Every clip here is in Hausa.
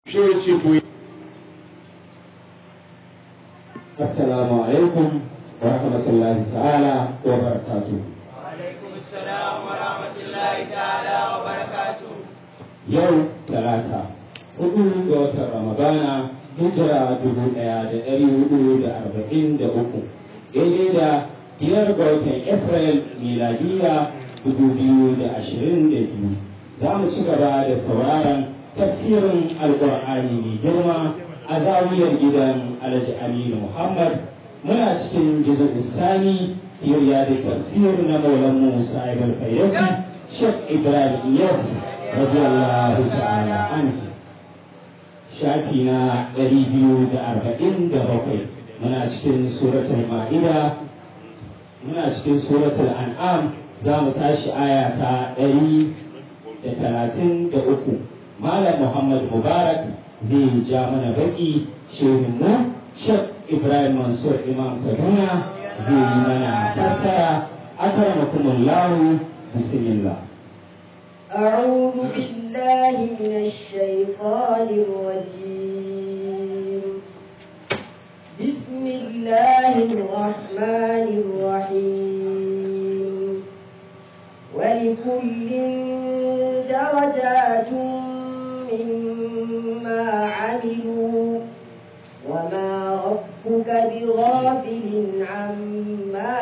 shi ya ce to assalamu alaikum wa rahmatullahi ta'ala wa barakatuh وعليكم السلام ورحمة الله تعالى وبركاته yau talata hudu ga watan ramadana hijira dubu daya da dari hudu da arba'in da uku daidai da biyar ga watan april miladiya dubu biyu da ashirin da biyu za mu ci gaba da sauraron tafsirin alkur'ani mai girma a zawiyar gidan alhaji aminu muhammad muna cikin jizar sani yariya da tafsir na maulan musa ibn fayyaki shek ibrahim yas radiyallahu ta'ala anhu shafi na ɗari biyu da arba'in da bakwai muna cikin suratul ma'ida muna cikin suratul an'am za mu tashi aya ta ɗari da talatin da uku malam muhammad mubarak zai ja mana baki shehin mu shek ibrahim mansur imam kaduna zai yi mana fassara akramakumullahu bismillah أعوذ بالله من الشيطان الرجيم بسم الله الرحمن الرحيم ولكل درجات مما عملوا وما ربك بغافل عما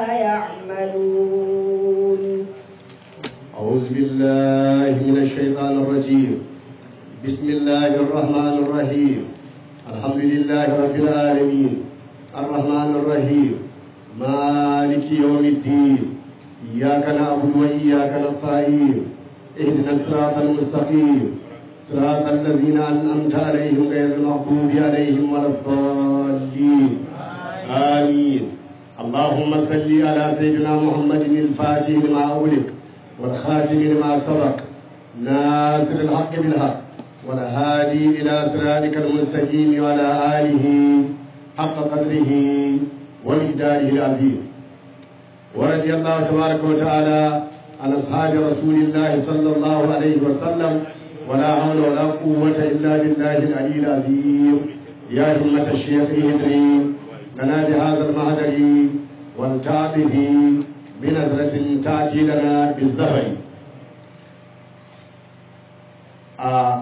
يعملون أعوذ بالله من الشيطان الرجيم بسم الله الرحمن الرحيم الحمد لله رب العالمين الرحمن الرحيم مالك يوم الدين إياك نعبد وإياك نستعين اهدنا الصراط المستقيم صراط الذين أنعمت عليهم غير المغضوب عليهم ولا الضالين آمين اللهم صل على سيدنا محمد الفاتح لما أغلق والخاتم لما سبق ناصر الحق بالحق والهادي إلى صراطك المستقيم وعلى آله حق قدره ومقداره العظيم ورضي الله تبارك وتعالى عن أصحاب رسول الله صلى الله عليه وسلم ولا حول ولا قوة إلا بالله العلي العظيم يا همة الشيخ اهدري لنا بهذا المهدر والتعبه بنظرة تأتي لنا بالزهر آه.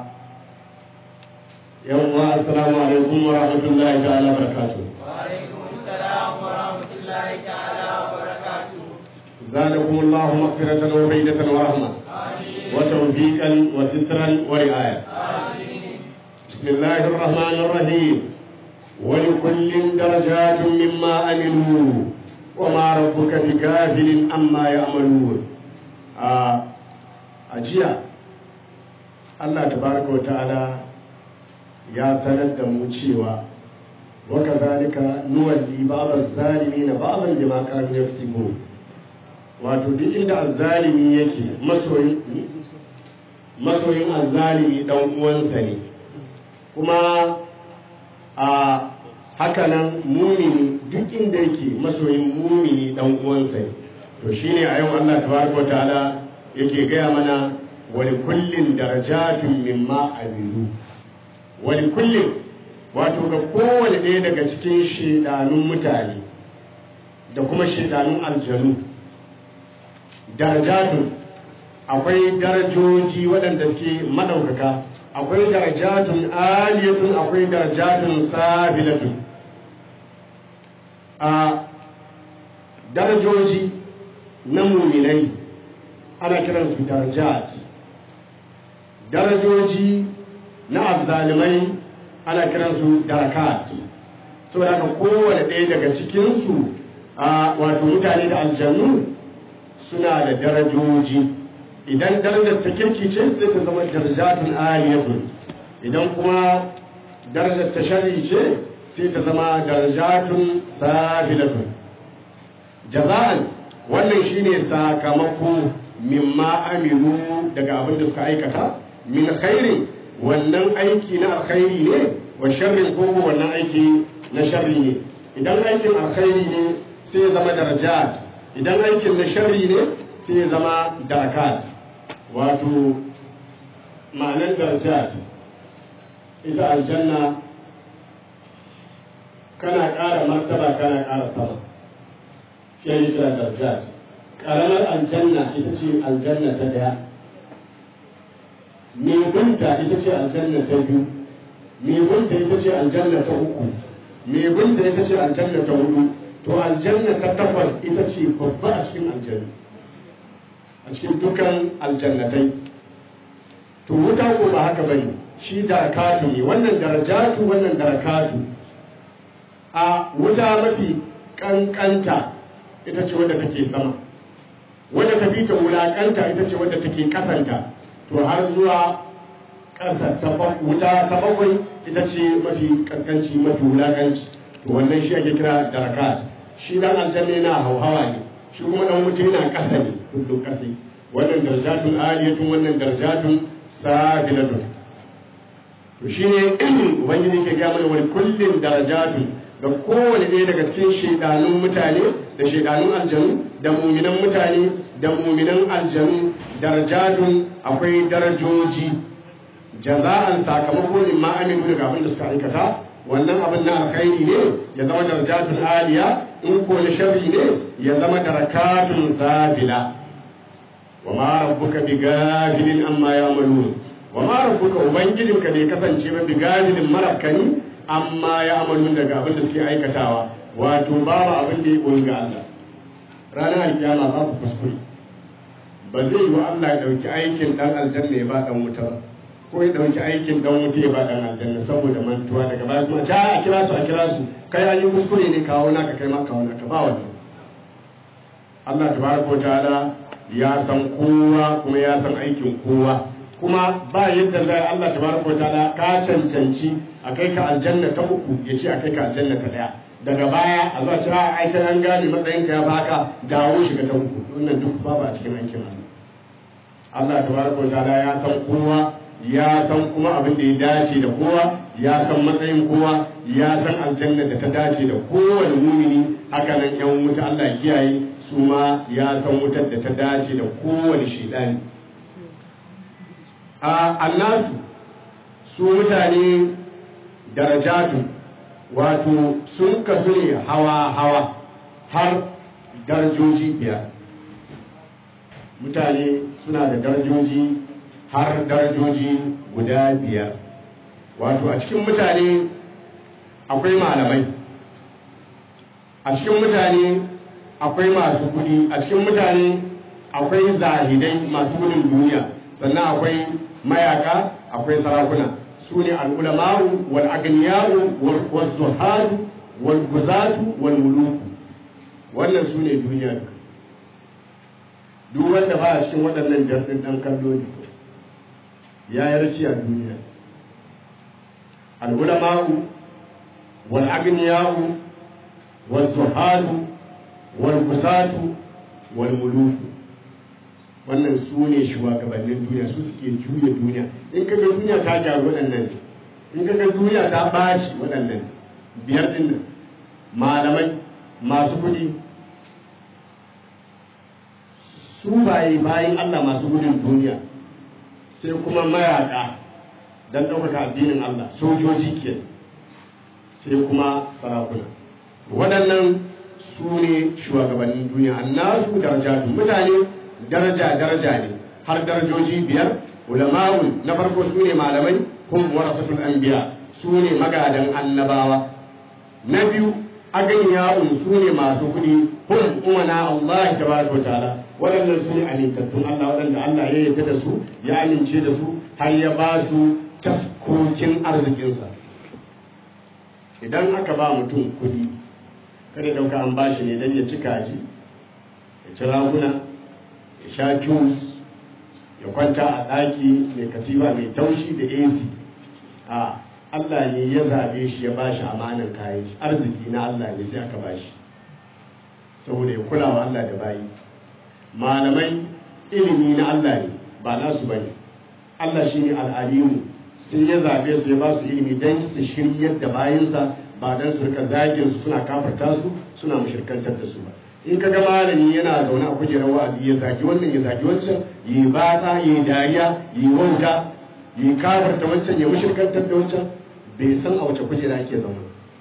يوم السلام عليكم ورحمة الله تعالى وبركاته وعليكم السلام ورحمة الله تعالى وبركاته زادكم الله مغفرة وبيدة ورحمة آمين وتوفيقا وسترا ورعاية آمين بسم الله الرحمن الرحيم ولكل درجات مما عملوا وما ربك بكافل عما يعملون آه أجيا الله تبارك وتعالى يا سند موشيوا وكذلك نولي بعض الظالمين بعضا بما كانوا يكسبون wato duk inda azzalimi yake masoyin masoyin azzalimi dan uwansa ne kuma a hakanan mumini duk inda yake masoyin mumini dan uwansa ne to shine a yau Allah tabaraka ta'ala yake gaya mana wani kullin darajatun mimma amilu wani kullin wato ga kowane ɗaya daga cikin shedanun mutane da kuma shedanun aljanu darajatun akwai darajoji waɗanda suke maɗaukaka akwai darajatun aliyatun akwai darajatun sabilatun a darajoji na muminai ana kiransu darajat darajoji na azzalimai ana kiransu darakat saboda haka kowane ɗaya daga cikinsu a wato mutane da aljannu suna da darajoji idan darajar ta kirki ce sai ta zama darajatun aliyatun idan kuma darajar ta shari ce sai ta zama darajatun sabilatun jaza'an wannan shine sakamako mimma amilu daga abin da suka aikata min khairi wannan aiki na alkhairi ne wa sharrin ko wannan aiki na sharri ne idan aikin alkhairi ne sai ya zama darajat idan aikin na sharri ne sai ya zama darakat wato ma'anar darajat ita aljanna kana ƙara martaba kana ƙara sama shi ne kira darajat ƙaramar aljanna ita ce aljanna ta daya mai binta ita ce aljanna ta biyu mai binta ita ce aljanna ta uku mai binta ita ce aljanna ta hudu to aljanna ta takwas ita ce babba a cikin aljanna a cikin dukan aljannatai to wuta ko ba haka bane shi darakatu ne wannan darajatu wannan darakatu a wuta mafi kankanta ita ce wadda take sama wadda ta fi ta wulakanta ita ce wadda take kasanta to har zuwa ƙasa ta wuta ta bakwai ita ce mafi kaskanci mafi wulakanci to wannan shi ake kira darakat shi dan aljanna yana hauhawa ne shi kuma dan wuta yana ƙasa ne kullum ƙasa wannan darajatun aliyatun wannan darajatun sabilatun to shi ne ubangiji ke gaya mana wani kullum darajatun ga kowane ɗaya daga cikin shaidanun mutane da shaidanun aljanu da muminan mutane da muminan aljanu darajatun akwai darajoji jaza'an sakamako ne ma amilu daga abin da suka aikata wannan abin na alkhairi ne ya zama darajatun aliya in ko na sharri ne ya zama darakatun zabila wa ma rabbuka bi gafilin amma ya'malun wa ma rabbuka ubangijinka bai kasance ba bi gafilin marakani amma ya'malun daga abin da suke aikatawa wato babu abin da ya koyi ga Allah ranar alkiyama babu kuskure ba zai yi wa Allah ya dauki aikin dan aljanna ya ba dan wuta ba ko ya dauki aikin dan wuta ya ba dan aljanna saboda mantuwa daga baya kuma ta a kira su a kira su kai an yi kuskure ne kawo naka kai ma kawo naka ba wannan Allah tabaraka wa ta'ala ya san kowa kuma ya san aikin kowa kuma ba yadda zai Allah tabaraka wa ta'ala ka cancanci a kai ka aljanna ta uku ya ce a kai ka aljanna ta daya daga baya a zuwa cewa aikin an gane matsayin ka ya baka dawo shiga ta uku wannan duk babu a cikin aikin Allah Allah tabaraka wa ta'ala ya san kowa ya san kuma abin da ya dace da kowa ya san matsayin kowa ya san aljanna da ta dace da kowane mumini haka nan yan wuta Allah ya kiyaye su ma ya san wutar da ta dace da kowane shidani a annasu su mutane darajatu wato sun kasu ne hawa-hawa har darajoji biyar mutane suna da darajoji har darajoji guda biyar wato a cikin mutane akwai malamai a cikin mutane akwai masu kudi a cikin mutane akwai zahidai masu gudun duniya sannan akwai mayaka akwai sarakuna su ne al'ulama'u wal agniya'u wal zuhadu wal guzatu wal muluku wannan su ne duniya duk wanda ba a cikin waɗannan jirgin ɗan kallo ne ya yi raci a duniya al'ulama'u wal agniya'u wal zuhadu wal guzatu wal muluku wannan su ne shugabannin duniya su suke juya duniya in ka ga duniya ta gyaru waɗannan in ka ga duniya ta ɓaci waɗannan biyar ɗin nan malamai masu kuɗi su baye bayan Allah masu gudun duniya sai kuma mayaka don ɗaukaka addinin Allah sojoji ke sai kuma sarakuna waɗannan su ne shugabannin duniya annasu darajatu mutane daraja daraja ne har darajoji biyar ulama'u na farko su ne malamai hum warasatul anbiya su ne magadan annabawa na biyu aganiya'un su ne masu kuɗi hum umana Allah tabaraka wa ta'ala waɗannan su ne amintattun Allah waɗanda Allah ya yarda da su ya amince da su har ya ba su taskokin arzikinsa idan aka ba mutum kuɗi kada dauka an bashi ne don ya ci kaji ya ci raguna ya sha juice ya kwanta a ɗaki mai katiba mai taushi da AC a Allah ne ya zaɓe shi ya bashi amanar kayan shi arziki na Allah ne sai aka bashi saboda ya kula wa Allah da bayi malamai ilimi na Allah ne ba nasu ba ne Allah shi ne al'alimu sai ya zaɓe su ya ba su ilimi don su shiryar da bayinsa ba don su rika zagin su suna kafarta su suna mushirkantar da su ba in ka ga malami yana zaune a kujerar wa'azi ya zagi wannan ya zagi wancan yi batsa yi dariya yi wauta yi kafirta wancan ya mushrikantar da wancan bai san a wace kujera ake zama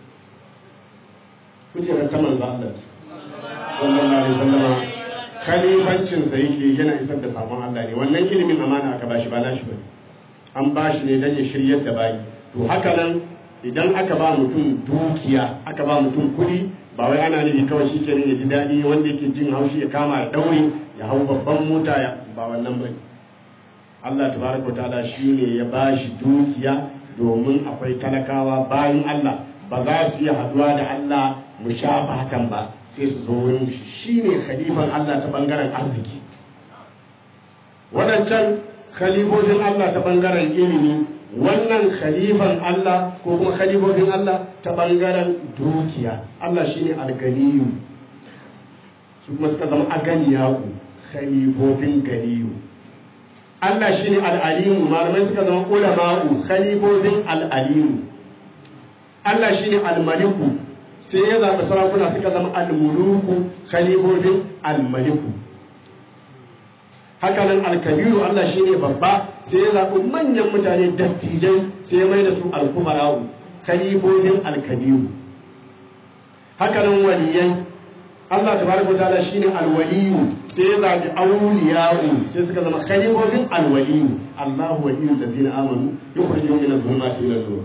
kujerar ta manzo Allah sallallahu alaihi wasallam khalifancin sa yake yana isar da sabon Allah ne wannan ilimin amana aka bashi ba nashi bane an bashi ne dan ya shiryar da bayi to haka nan idan aka ba mutum dukiya aka ba mutum kuɗi ba wai ana nufi kawai shi kenan ya ji daɗi wanda yake jin haushi ya kama ya daure ya hau babban mota ya ba wannan bane Allah tabaraka ta'ala shine ya bashi dukiya domin akwai talakawa bayan Allah ba za su iya haduwa da Allah mu sha hakan ba sai su zo wurin shi ne khalifan Allah ta bangaren arziki waɗancan khalifofin Allah ta bangaren ilimi wannan khalifan Allah ko kuma khalifofin Allah ta bangaren dukiya Allah shine alganiyu su kuma suka zama aganiyaku khalifofin ganiyu Allah shine al'alimu malamai suka zama ulama'u khalifofin al'alimu Allah shine al-maliku sai ya zaɓi sarakuna suka zama al-muluku khalifofin al-maliku haka nan al-kabiru Allah shine babba sai ya zaɓi manyan mutane dattijai sai ya mai da su al-kumara'u khalifofin al-kabiru haka nan waliyai Allah tabaraka wa ta'ala shine al-waliyu sai ya zaɓi awliya'u sai suka zama khalifofin al-waliyu Allahu waliyul ladzina amanu yukhrijuhum min adh-dhulumati ila an-nur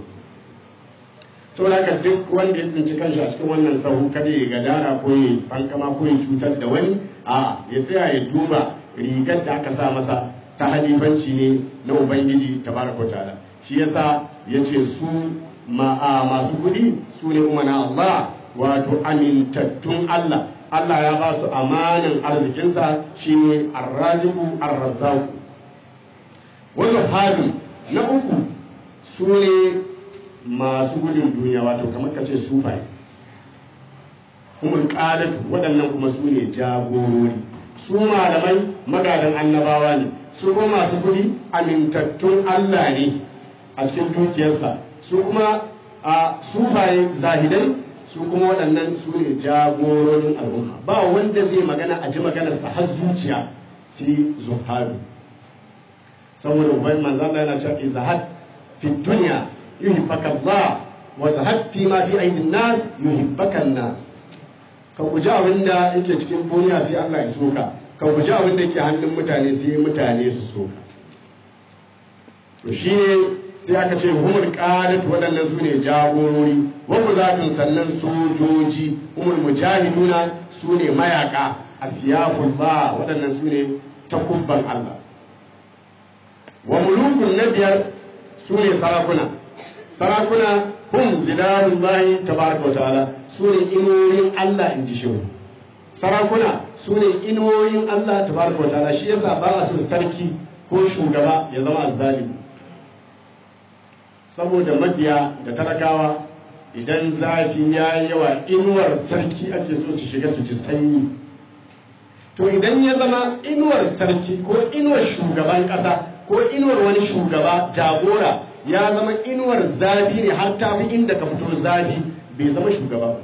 saboda haka duk wanda ya tsinci kanshi a cikin wannan sahu kada ya gadara ko ya fankama ko ya cutar da wani a ya tsaya ya duba rigar da aka sa masa ta halifanci ne na ubangiji tabaraka ta'ala shi yasa yace su ma masu kuɗi su ne umana Allah wato amintattun Allah Allah ya ba su amanan arzikinsa shine arraziku arrazzaku wannan hadu na uku su ne masu gudun duniya wato kamar ka ce sufai kuma ƙadatu waɗannan kuma su ne jagorori su malamai magadan annabawa ne su kuma masu kudi amintattun Allah ne a cikin dukiyarsa su kuma a sufaye zahidai su kuma waɗannan su ne jagororin al'umma ba wanda zai magana a ji maganarsa har zuciya sai zuharu saboda ubai manzo Allah yana cewa izahad fi dunya yuhibbaka Allah wa zahad fi ma fi aidin nas yuhibbaka nas ka guji abin da yake cikin duniya sai Allah ya soka ka guji abin da yake hannun mutane sai mutane su soka to shi ne sai aka ce humul qadat waɗannan su ne jagorori wa kuzatun sannan sojoji humul mujahiduna su ne mayaka asiyaful ba waɗannan su ne takubban Allah wa mulukun na biyar su ne sarakuna sarakuna hum zidarullahi tabaraka wa ta'ala su ne inoyin Allah in ji shehu sarakuna su ne inoyin Allah tabaraka wa ta'ala shi yasa ba a so sarki ko shugaba ya zama azzalimi saboda mabiya da talakawa idan zafi ya yi yawa inuwar sarki ake so su shiga su ji sanyi to idan ya zama inuwar sarki ko inuwar shugaban kasa ko inuwar wani shugaba jagora ya zama inuwar zafi ne har ta fi inda ka fito zafi bai zama shugaba ba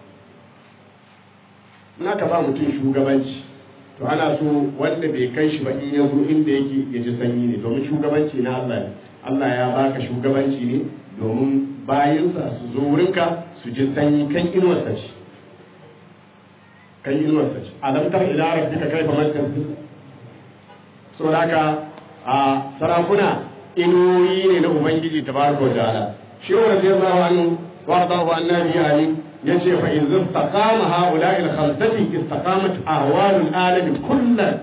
na ka ba mutum shugabanci to ana so wanda bai kai shi ba in ya zo inda yake ya ji sanyi ne domin shugabanci na Allah ne Allah ya baka shugabanci ne domin bayansa su zo wurinka su ji sanyi kan inuwarsa ce kan inuwarsa ce alamtar ila rabbika kaifa makkar so haka a sarakuna inuyi ne na ubangiji tabaraka wa ta'ala shi wa radiyallahu anhu wa radahu annabi amin yace fa in istaqama haula'i al-khamsati istaqamat ahwalul alami kullan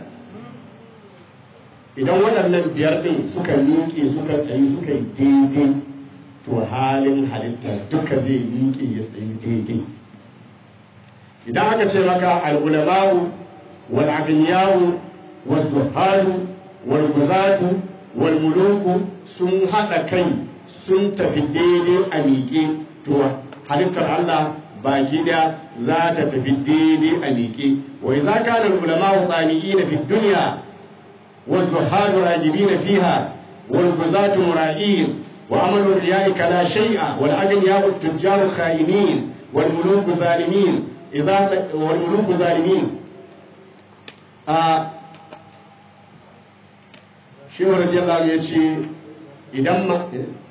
idan waɗannan biyar ɗin suka miƙe suka tsayi suka yi daidai to halin halitta duka zai miƙe ya tsayi daidai idan aka ce maka al'ulama'u wal agniyawu wal zuharu wal guzatu wal muluku sun haɗa kai sun tafi daidai a miƙe to halittar Allah baki da za ta tafi daidai a miƙe wai za ka da ulama'u tsani'i fi duniya والزهاد راجبين فيها والغزاة مرائين وعمل الرياء كلا شيء والأغنياء التجار خائنين والملوك ظالمين إذا والملوك ظالمين آه شيخ رضي الله عنه يشي idan ma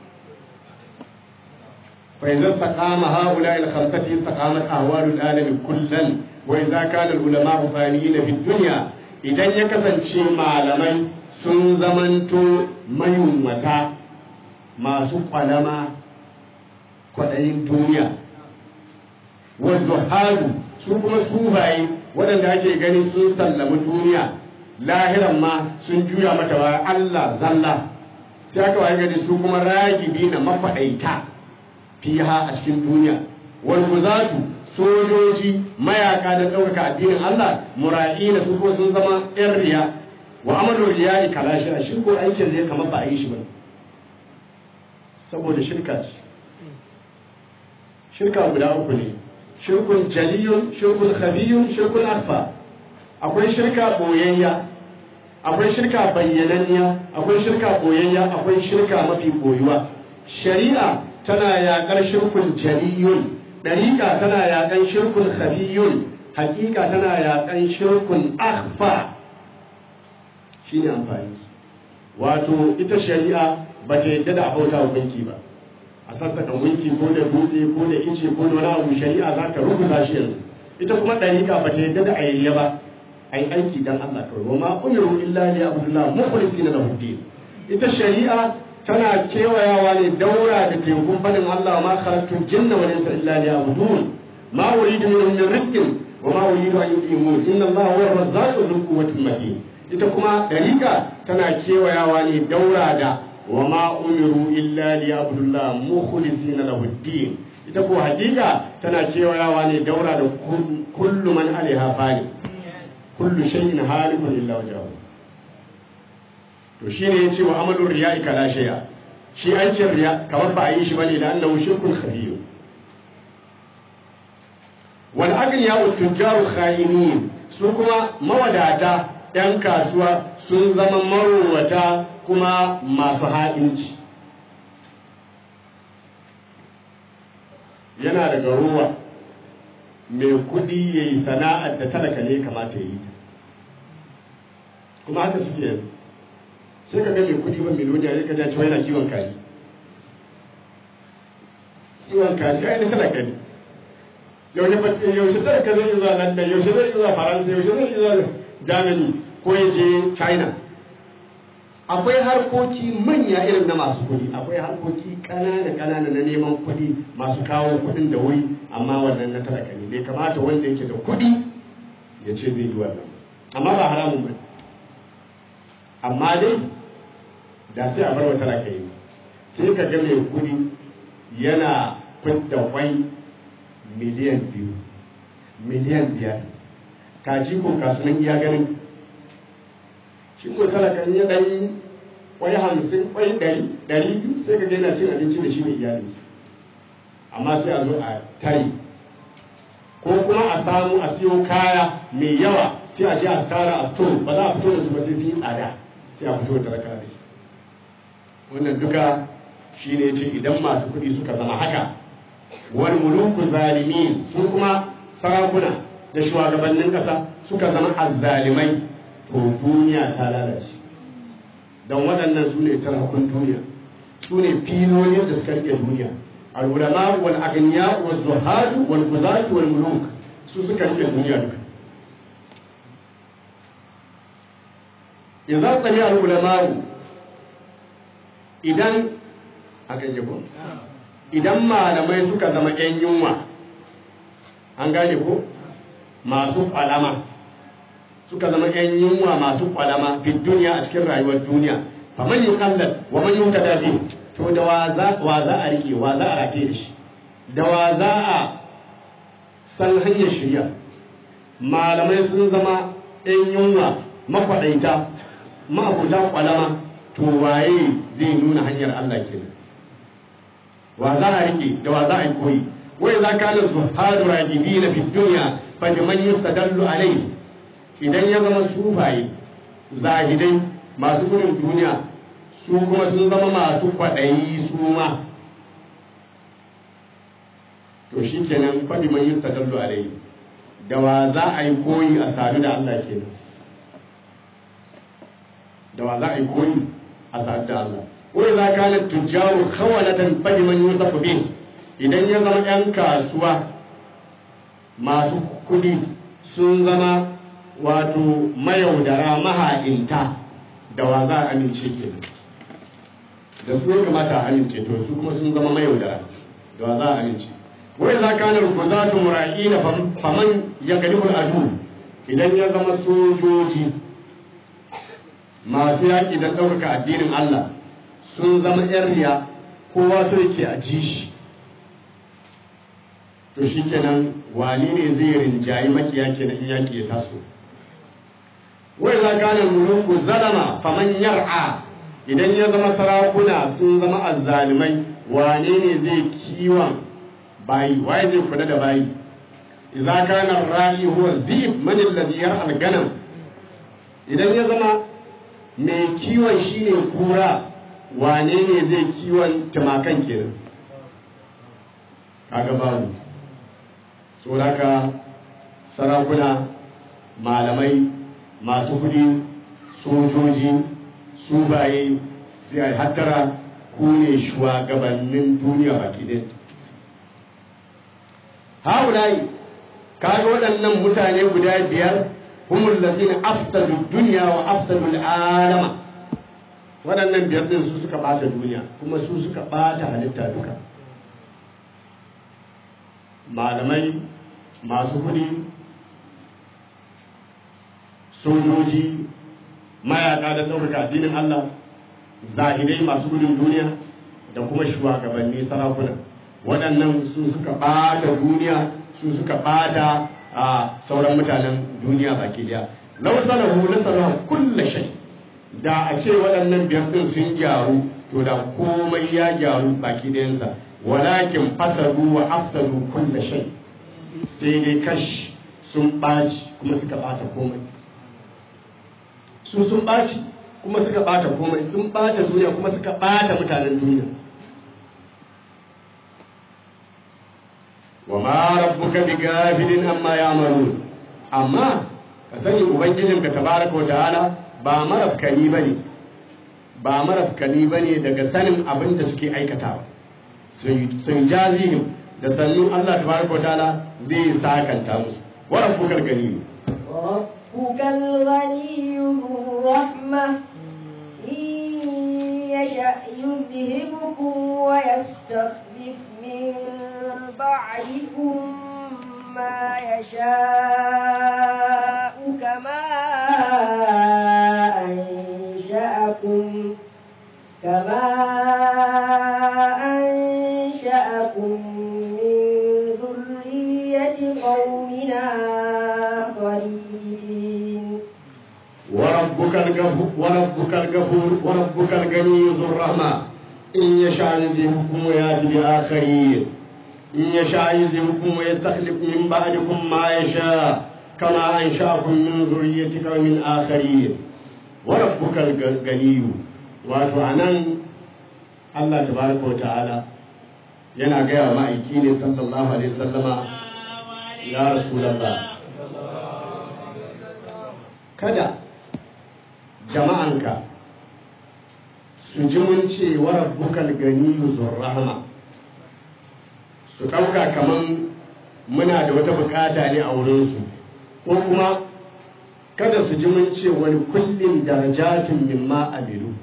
فإذا استقام هؤلاء الخمسة استقامت أهوال العالم كلا وإذا كان العلماء فانيين في الدنيا إذا يكسن شيء معلمي sun zamanto mayunwata masu kwalama kwaɗayin duniya wanzu halu su kuma sufaye waɗanda ake gani sun sallami duniya lahiran ma sun juya mata wa Allah zalla sai aka waye gani su kuma ragibi na mafaɗaita fiha a cikin duniya wal guzatu sojoji mayaka da ɗaukaka addinin Allah mura'ina su kuma sun zama ƴan riya wa amalu riya'i kalashi a shirko aikin ne kamar ba a yi shi ba saboda shirka ce shirka guda uku ne shirkun jaliyun shirkun khabiyun shirkun akfa akwai shirka boyayya akwai shirka bayyananniya akwai shirka boyayya akwai shirka mafi boyuwa shari'a tana yaƙar shirkun jaliyun ɗariƙa tana yaƙan shirkun khafiyun hakika tana yaƙan shirkun akhfa shine amfani wato ita shari'a ba ta yadda da abauta wa gunki ba a sassaka gunki ko da dutse ko da ice ko da wani abu shari'a za ta rubuta shi yanzu ita kuma ɗariƙa ba ta yadda da ayayya ba ai aiki dan Allah kawai wa ma umiru illa li abdullah mukhlisina lahu din ita shari'a tana kewayawa ne daura da tekun fadin Allah ma khalaqtu jinna wal insa illa liya'budun ma uridu minhum min rizqin wa ma uridu an yut'imun inna Allah huwa ar-razzaqu dhul quwwati matin ita kuma dalika tana kewayawa ne daura da wa ma umiru illa liya'budullah mukhlisina lahu din ita ko hakika tana kewayawa ne daura da kullu man alaiha fani kullu shay'in halikun illa wajhahu to shi ne ya ce wa amalin riya kala shaya shi aikin riya kamar ba a yi shi bane da annahu shirkun khabir wal agniya wa tujjaru khayinin su kuma mawadata yan kasuwa sun zama marowata kuma masu ha'inci yana daga ruwa mai kudi ya yi sana'ar da talaka ne kamata ya yi kuma haka suke yanzu sai ka ga mai kudi ba miliyoniya ya ka ja cewa yana kiwon kaji kiwon kaji ai na talaka ne yaushe yaushe talaka zai zuwa london yaushe zai zuwa faransa yaushe zai zuwa germany ko ya je china akwai harkoki manya irin na masu kudi akwai harkoki ƙanana ƙanana na neman kudi masu kawo kudin da wuri amma wannan na talaka ne bai kamata wanda yake da kudi ya ce zai yi wannan amma ba haramun ba amma dai da sai a bar wa talaka yi sai ka ga mai kudi yana fidda kwai miliyan biyu miliyan biyar kaji ko kasuwan iya ganin shi ko talakan ya ɗari kwai hamsin kwai ɗari ɗari biyu sai ka ga yana cin abinci da shi da iyali amma sai a zo a tari ko kuma a samu a siyo kaya mai yawa sai a je a tara a to ba za a fito da su ba sai fi tsada sai a fito da talaka da shi wannan duka shi ne ce idan masu kuɗi suka zama haka wani muluku zalimin su kuma sarakuna da shugabannin ƙasa suka zama azzalimai to duniya ta lalace don waɗannan su ne tarakun duniya su ne filolin da suka rike duniya al-ulama wal aghniya wal zuhad wal guzat wal muluk su suka rike duniya duka idza tsami al-ulama idan akan yabo idan malamai suka zama ƴan yunwa an gane ko masu kwalama suka zama ƴan yunwa masu kwalama fi duniya a cikin rayuwar duniya fa man yuqallad wa man yutada bi to da wa za wa za a rike wa za a rate da shi da wa za a san hanyar shirya malamai sun zama ƴan yunwa makwaɗaita ma'abuta kwalama to waye zai nuna hanyar Allah kenan wa za a rike da wa za a yi koyi wai za ka nan zuhadu ragibina fi dunya fa biman yustadallu alayhi idan ya zama sufaye zahidai masu gudun duniya su kuma sun zama masu kwaɗayi su ma to shi kenan faɗi man yustadallu alayhi da wa za a yi koyi a sadu da Allah kenan da wa za a yi koyi a sadu da Allah wa idza kana tujjaru khawalatan fa liman yusafu bin idan ya zama yan kasuwa masu kudi sun zama wato mayaudara maha'inta da wa za a amince kenan da su ya kamata a amince to su kuma sun zama mayaudara da wa za a amince wai za ka nan ku za tu mura'ina faman ya galibul adu idan ya zama sojoji masu yaƙi don ɗaukaka addinin Allah sun zama ‘yan riya kowa so yake a ji shi to shi kenan wani ne zai rinjayi makiya kenan in yaƙi ya taso wai za ka nan muluku zalama faman yar'a idan ya zama sarakuna sun zama azzalimai wane ne zai kiwon bayi waye zai kula da bayi idza kana ra'i huwa dhib man alladhi yar'a al-ganam idan ya zama mai kiwon shine kura wane ne zai kiwon tumakan kenan kaga babu saboda sarakuna malamai masu kudi sojoji su baye sai a hattara ku ne shugabannin duniya baki ɗaya haulayi kaga waɗannan mutane guda biyar humul ladina afsadu dunya wa afsadu al'alama waɗannan biyar din su suka bata duniya kuma su suka bata halitta duka malamai masu kudi sojoji mayaka da ɗaukaka addinin Allah zahidai masu gudun duniya da kuma shugabanni sarakuna waɗannan su suka ɓata duniya su suka ɓata a sauran mutanen duniya baki daya lau salahu na salahu kulla shay da a ce waɗannan biyar ɗin sun gyaru to da komai ya gyaru baki ɗayansa walakin fasadu wa afsadu kulla shay sai dai kash sun ɓaci kuma suka ɓata komai su sun ɓaci kuma suka ɓata komai sun ɓata duniya kuma suka ɓata mutanen duniya wa ma rabbuka bi gafilin amma ya'malun amma ka sani ubangijinka tabaraka wa ta'ala ba marafkani bane ba marafkani bane daga sanin abin da suke aikatawa sun jazihim da sannu Allah tabaraka wa ta'ala zai sakanta musu wa rabbukal gani ربك الغني ذو الرحمة إن يشأ يذهبكم ويستخلف من بعدكم ما يشاء كما أنشأكم كما أنشأكم من ذرية قومنا آخرين وربك الغفور وربك الغفور وربك الغني ذو الرحمة إن يشاء يذهبكم ويأتي بآخرين إن يشاء يذهبكم ويستخلف من بعدكم ما يشاء كما أنشأكم من ذرية قوم آخرين وربك الغني wato a nan Allah tabaraka wa ta'ala yana gaya ma'aiki ne sallallahu alaihi wasallama ya rasulallah kada jama'anka su ji mun ce wa rabbukal ganiyyu rahama su ɗauka kaman muna da wata bukata ne a wurinsu ko kuma kada su ji mun ce wani kullum darajatun mimma amilu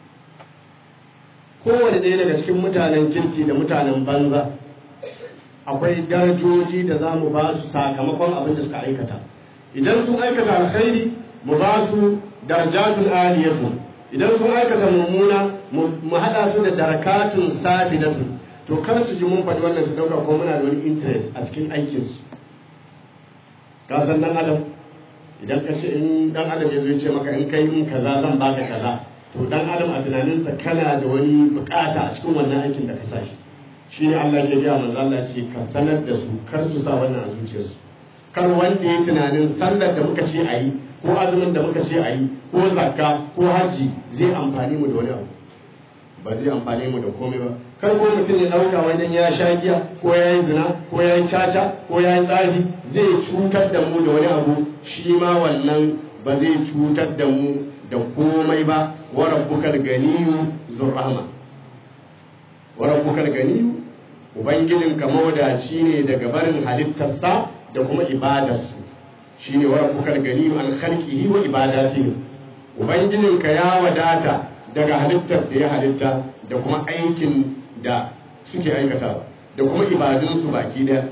kowane ɗaya daga cikin mutanen kirki da mutanen banza akwai darajoji da za mu ba su sakamakon abin da suka aikata idan sun aikata alkhairi mu ba su darajatun aliyatu idan sun aikata mummuna mu haɗa su da darakatun sabidatu to kar su ji mun faɗi wannan su ɗauka ko muna da wani interest a cikin aikinsu ka san dan adam idan ka ce in dan adam ya zo ce maka in kai min kaza zan baka kaza to dan adam a tunaninsa kana da wani bukata a cikin wannan aikin da ka sa shi shi ne Allah ke gaya manzo Allah ce ka sanar da su kar su sa wannan a zuciyarsu kar wanda ya tunanin sallar da muka ce a yi ko azumin da muka ce a yi ko zakka ko hajji zai amfani mu da wani abu ba zai amfani mu da komai ba kar ko mutum ya dauka wajen ya sha giya ko ya yi zina ko ya yi caca ko ya yi tsafi zai cutar da mu da wani abu shi ma wannan ba zai cutar da mu da komai ba wa rabbukal ganiyyu zur rahma wa rabbukal ganiyyu ubangijin ka mawadaci ne daga barin halittarsa da kuma ibadarsu shine wa rabbukal ganiyyu an khalqihi wa ibadatihi ubangijin ka ya wadata daga halittar da ya halitta da kuma aikin da suke aikatawa da kuma ibadunsu baki daya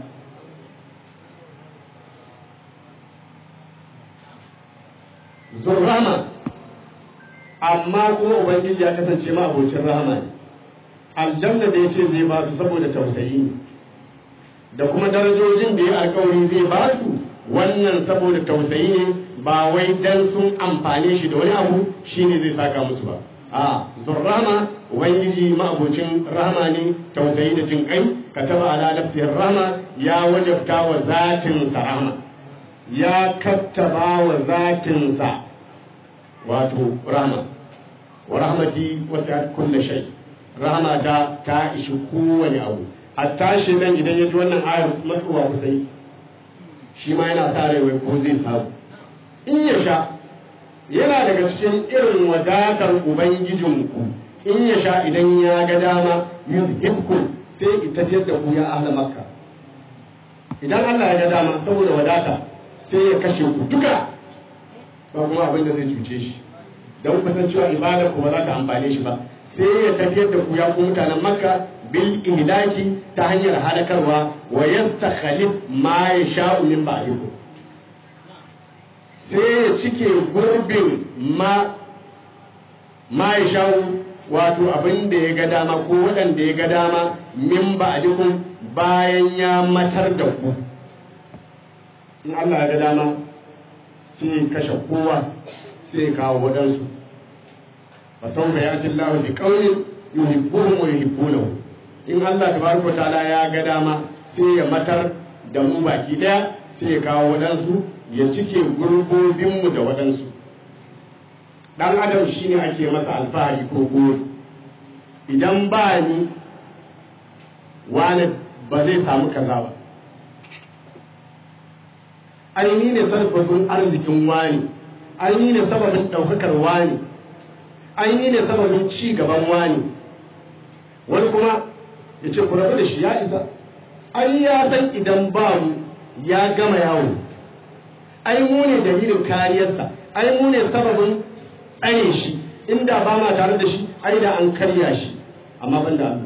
zurrama amma kuma ubangiji ya kasance ma abocin rahama ne aljanna da ya ce zai ba su saboda tausayi ne da kuma darajojin da ya alkawari zai ba su wannan saboda tausayi ne ba wai dan sun amfane shi da wani abu shine zai saka musu ba a zurrama ubangiji ma'abocin rahama ne tausayi da jin kai kataba ala nafsihi rahama ya wajabta wa zatin sa rahama ya kattaba wa zatin sa wato rahama wa rahmati wasi'at kulli shay rahama ta ta ishi kowane abu hatta shi nan idan ya ji wannan ayar matsuwa kusai shi ma yana sa rai wai ko zai samu in ya sha yana daga cikin irin wadatar ubangijinku in ya sha idan ya ga dama yuzhibku sai ita tafiyar da ku ya ahla makka idan Allah ya ga dama saboda wadata sai ya kashe ku duka ba kuma abin da zai cuce shi don kusan cewa ibadar ku ba za ta amfane shi ba sai ya tafiyar da ku ya ku mutanen makka bil ihlaki ta hanyar halakarwa wa yastakhlif ma yasha'u min ba'dikum sai ya cike gurbin ma ma ya shawo wato abin da ya ga dama ko waɗanda ya ga dama min ba a bayan ya matar da ku in Allah ya ga dama sai ya kashe kowa sai ya kawo waɗansu fa sau da ya ci lahu bi ƙaunin yuhibbuhum wa yuhibbunahu in Allah tabaraka ta'ala ya ga dama sai ya matar da mu baki ɗaya sai ya kawo waɗansu ya cike gurbobinmu da waɗansu ɗan adam shi ne ake masa alfahari ko gori idan ba ni wani ba zai samu kaza ba aini ne sarfafin arzikin wani aini ne sababin ɗaukakar wani aini ne sababin ci gaban wani wani kuma ya ce ku rabu da shi ya isa ai ya san idan ba mu ya gama yawo ai mu ne dalilin kariyarsa ai mu ne sababin tsare shi inda ba ma tare da shi ai da an karya shi amma ban da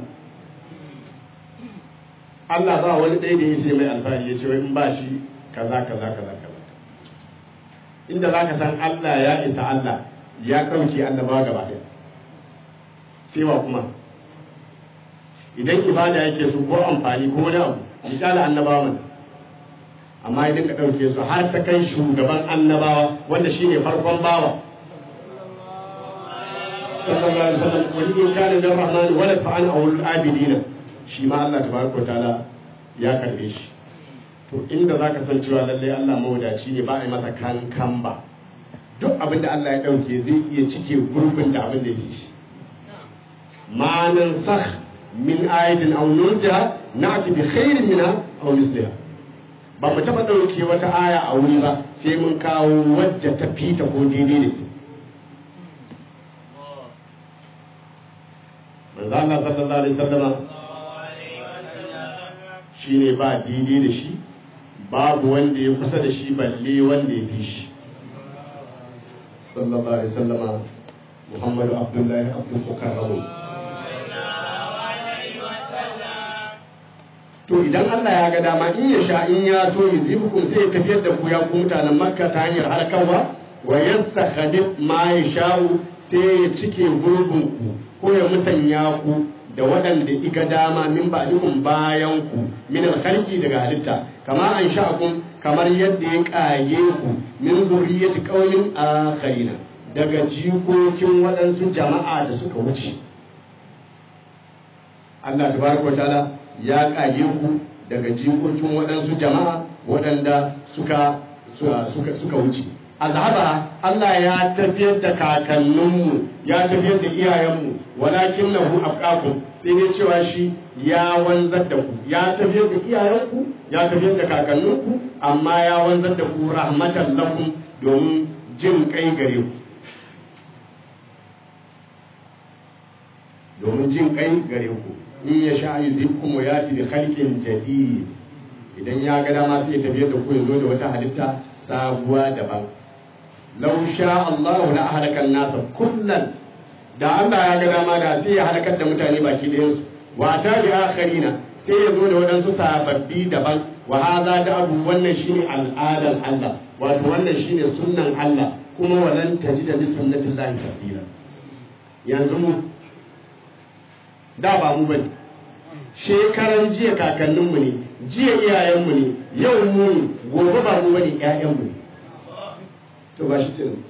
Allah Allah ba wani ɗaya da ya sai mai alfahari ya ce wai in ba shi kaza kaza kaza kaza inda za ka san Allah ya isa Allah ya ɗauke annabawa gaba ɗaya sai wa kuma idan ibada yake so ko amfani ko wani abu misali annabawa mana amma ya dinka ɗauke su har ta kai shugaban annabawa wanda shine farkon bawa sallallahu alaihi wasallam wani in kana min rahman wala fa an awul abidina shi ma Allah tabaraka wa ta'ala ya karbe shi to inda zaka san cewa lalle Allah mawadaci ne ba a yi masa kankan ba duk abin da Allah ya dauke zai iya cike gurbin da abin da yake shi ma nan sakh min ayatin aw nunja na'ti bi khairin minha aw misliha ba mu taɓa ɗauke wata aya a wuri ba sai mun kawo wadda ta fita ko daidai da ta manzo Allah sallallahu alaihi wasallama shine ba daidai da shi babu wanda ya kusa da shi balle wanda ya fi shi sallallahu alaihi wasallama Muhammadu Abdullahi Abdul Mukarramu to idan Allah ya ga dama in ya sha in ya so ya zibukum sai ya tafiyar da ku ya ku mutanen Makka ta hanyar halakawa wa yastakhlif ma yasha'u sai ya cike gurbin ku ko ya mutanya ku da waɗanda iga dama min ba'dikum bayan ku min alkhalqi daga halitta kama an sha'akum kamar yadda ya kage ku min zurriyyati qaumin akharina daga jikokin waɗansu jama'a da suka wuce Allah tabaraka wa ta'ala ya kage ku daga jikokin waɗansu jama'a waɗanda suka suka suka wuce azhaba Allah ya tafiyar da kakanninmu ya tafiyar da iyayenmu walakin lahu afqakum sai dai cewa shi ya wanzar da ku ya tafiyar da iyayenku ya tafiyar da kakanninku amma ya wanzar da ku rahmatan lakum domin jin kai gare ku domin jin kai gare ku in ya sha yuzibkum wa yati bi khalqin jadid idan ya ga dama sai ya tafiyar da ku ya zo da wata halitta sabuwa daban law sha Allah la ahlaka an-nasa kullan da Allah ya ga dama da sai ya halakar da mutane baki ɗayan su wa ta bi akharina sai ya zo da waɗansu sababbi daban wa hadha da abu wannan shine al'adar Allah wato wannan shine sunnan Allah kuma walan tajida li sunnatillahi tabdila yanzu mu da ba mu bane shekaran jiya kakanninmu ne jiya iyayenmu ne yau mu ne gobe ba mu bane ƴaƴanmu ne to ba shi tunan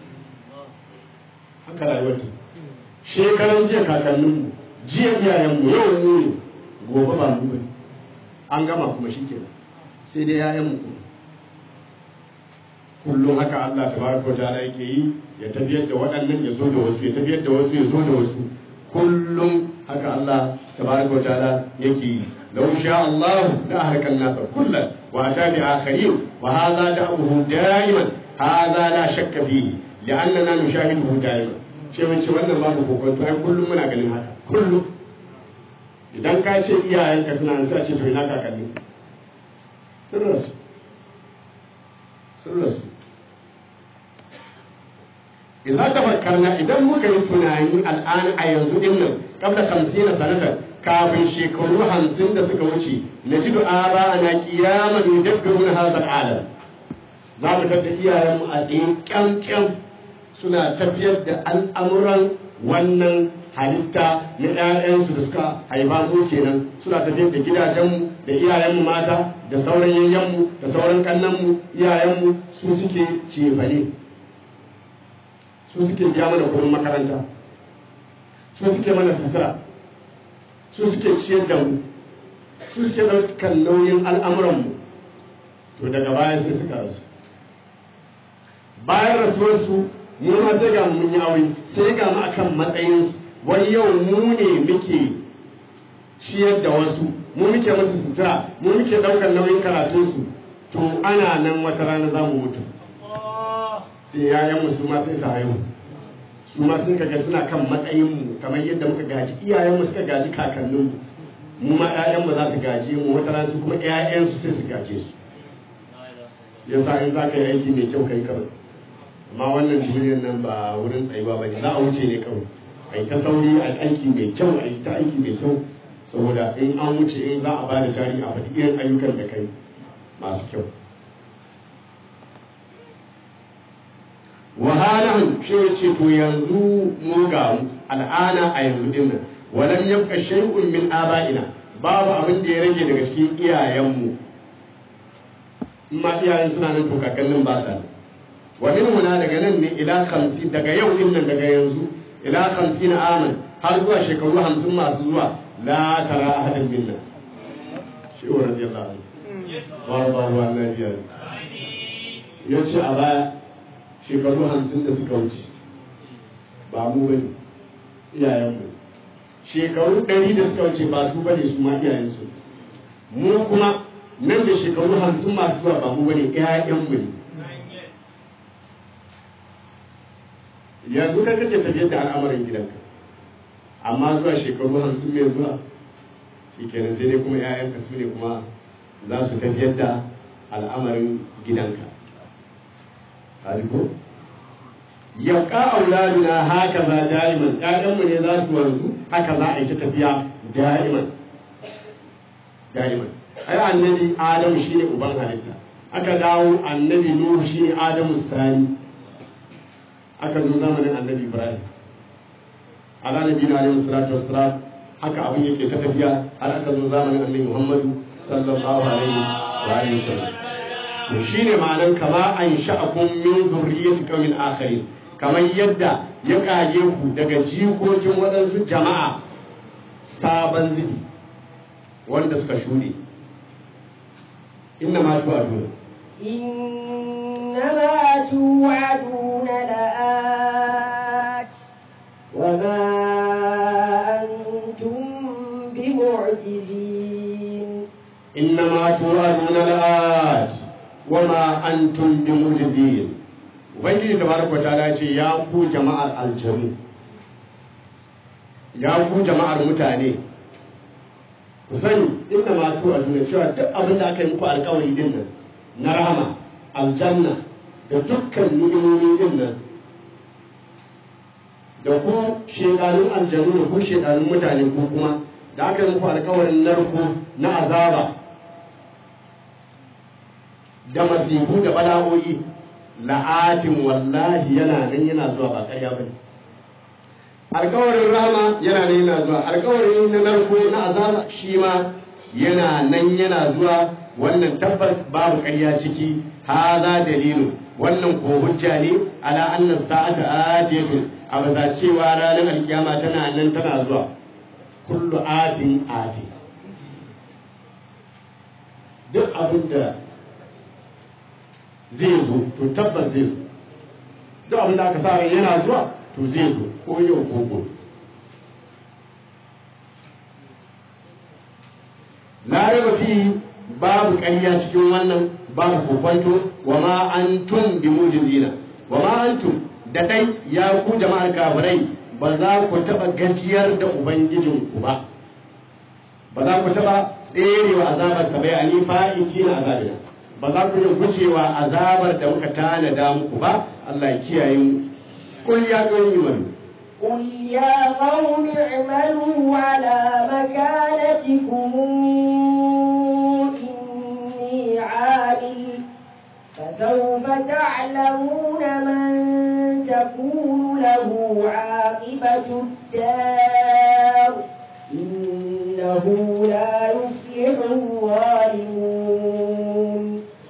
haka rayuwar ta shekaran jiya kakanninmu jiya iyayenmu yau mu ne gobe ba mu bane an gama kuma shi kenan sai dai ƴaƴanmu kuma kullum haka Allah tabaraka wa ta'ala yake yi ya tafiyar da waɗannan ya zo da wasu ya tafiyar da wasu ya zo da wasu kullum haka Allah tabaraka wa ta'ala yake yi law sha Allah la ahlaka an-nas kullan wa ata bi akharin wa hadha da'uhu da'iman hadha la shakka fihi li'annana nushahiduhu da'iman ce mun ce wannan babu kokonto ai kullum muna ganin haka kullum idan ka ce iyayenka suna nan sai a ce to ina kakanni sun rasu sun rasu idan tafakkarna idan muka yi tunani al'an a yanzu din nan kabla kamsina sanatan kafin shekaru hamsin da suka wuce na ji du'ara ana kiyaman yudabbirun hadha al'alam za mu tada iyayenmu a tsaye kyamkyam suna tafiyar da al'amuran wannan halitta na ‘ya'yansu da suka haifa su kenan suna tafiyar da gidajenmu da iyayenmu mata da sauran yayyenmu da sauran kannanmu iyayenmu su suke cefane su suke biya mana kuɗin makaranta su suke mana sutura su suke ciyar da mu su suke ɗaukar nauyin al'amuranmu to daga baya sai suka rasu bayan rasuwarsu mu ma sai ga mun yi aure sai ga mu akan matsayinsu wani yau mu ne muke ciyar da wasu mu muke musu sutura mu muke ɗaukar nauyin karatunsu to ana nan wata rana za mu mutu sai yayan su ma sai su haihu su ma sun kaga suna kan matsayin mu kamar yadda muka gaji iyayen mu suka gaji kakannin mu mu ma ƴaƴan mu za su gaje mu wata rana su kuma ƴaƴan su sai su gaje su yasa in za ka yi aiki mai kyau kai kawai amma wannan duniyar nan ba wurin tsayuwa ba ne za a wuce ne kawai a yi ta sauri a aiki mai kyau a yi ta aiki mai kyau saboda in an wuce in za a ba da tarihi a faɗi irin ayyukan da kai masu kyau wahalan shi ya ce to yanzu mu ga al'ana a yanzu din nan walam yabqa shay'un min aba'ina babu abin da ya rage daga cikin iyayenmu in ma iyayen suna nan to kakannin ba sa wa min huna daga nan ne ila 50 daga yau din nan daga yanzu ila 50 aman har zuwa shekaru 50 masu zuwa la tara ahadan minna shi wa radiyallahu anhu wa rabbahu annabiya yace a baya shekaru hamsin da suka wuce ba mu bane iyayenmu shekaru ɗari da suka wuce ba su bane su ma iyayensu mu kuma nan da shekaru hamsin masu zuwa ba mu bane ƴaƴanmu ne yanzu ka kake tafiyar da al'amarin gidanka amma zuwa shekaru hamsin mai zuwa shi kenan sai dai kuma ƴaƴanka su ne kuma za su tafiyar da al'amarin gidanka ko yabqa auladuna haka za da'iman ƴaƴanmu ne za su wanzu haka za a yi ta tafiya da'iman da'iman ai annabi adamu shine uban halitta aka dawo annabi nuhu shine adamu sani aka zo zamanin annabi ibrahim ala nabi na alaihi salatu wassalam haka abin yake ta tafiya har aka zo zamanin annabi muhammadu sallallahu alaihi wa alihi wasallam to shine ma'anar kama an sha'akum min zurriyyati qaumin akharin kamar yadda ya kage ku daga jikokin waɗansu jama'a sabon zubi wanda suka shuɗe inna ma tu'aduna إنما توعدون لآت وما أنتم بمعجزين إنما توعدون لآت وما أنتم بمعجزين ubangiji tabaraka ta'ala ce ya ku jama'ar aljanu ya ku jama'ar mutane ku sani inda ma tu a duniya cewa duk abin da aka yi muku alkawari din nan na rahama aljanna da dukkan ni'imomi din nan da ku shekarun aljanu da ku shekarun mutane ko kuma da aka yi muku alkawarin narko na azaba da masifu da bala'o'i la'atin wallahi yana nan yana zuwa ba ƙarya ba ne alkawarin rama yana nan yana zuwa alkawarin na narko na azaba shi ma yana nan yana zuwa wannan tabbas babu ƙarya ciki haza dalilu wannan ko hujja ne ala annas sa'ata atiyatu a bisa cewa ranar alkiyama tana nan tana zuwa kullu atin ati duk abin da zai zo to tabbas zai zo duk abin da aka sa ran yana zuwa to zai zo ko yau ko gobe la raba fi babu ƙarya cikin wannan babu kokwanto wa ma antum bi mujizina wa ma antum da dai ya ku jama'ar kafirai ba za ku taɓa gajiyar da ubangijinku ba ba za ku taɓa tserewa azabar sa bai ani fa'ici na azabina ba za ku yi gujewa azabar da muka tanada muku ba Allah ya kiyaye mu kul ya ga yi wani قل يا قوم اعملوا على مكانتكم إني عامل فسوف تعلمون من تكون له عاقبة الدار إنه لا يفلح الظالمون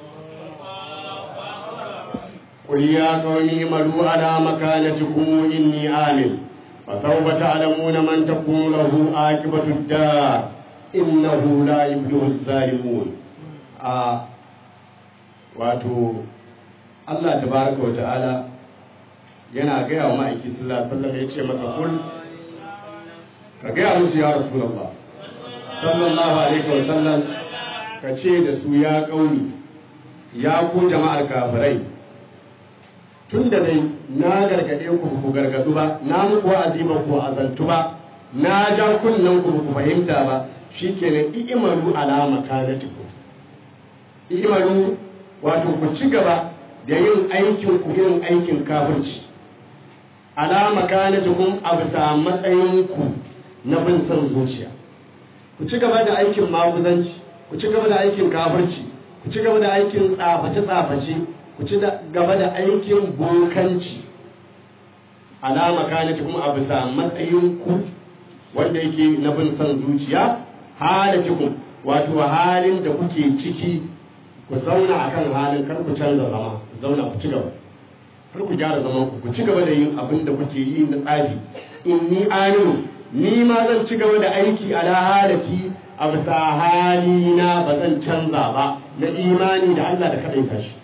قل يا قوم اعملوا على مكانتكم إني عامل فسوف تعلمون من تكون له عاقبة الدار إنه لا يفلح الظالمون آه wato Allah tabaraka wa ta'ala yana gaya wa ma'aiki sallallahu alaihi wasallam ya ce masa kul ka gaya musu ya rasulullah sallallahu alaihi wa sallam ka ce da su ya kauni ya ku jama'ar kafirai tun da dai na gargaɗe ku ku gargaɗu ba na muku wa'azi ba ku azantu ba na ja kunnen ku ku fahimta ba shikenan i'malu ala makanatikum i'malu wato ku ci gaba da yin aikin ku irin aikin kafirci ala makanatikum a bisa matsayin ku na bin son zuciya ku ci gaba da aikin maguzanci ku ci gaba da aikin kafirci ku ci gaba da aikin tsaface-tsaface ku ci gaba da aikin bokanci alama kanati kuma a bisa matsayin ku wanda yake na bin son zuciya halatikum wato halin da kuke ciki ku zauna akan halin kar ku canza zama ku zauna ku ci gaba kar ku gyara zaman ku ku ci gaba da yin abin da kuke yi na tsafi inni aminu ni ma zan ci gaba da aiki ala halati a bisa halina ba zan canza ba na imani da Allah da kaɗai tashi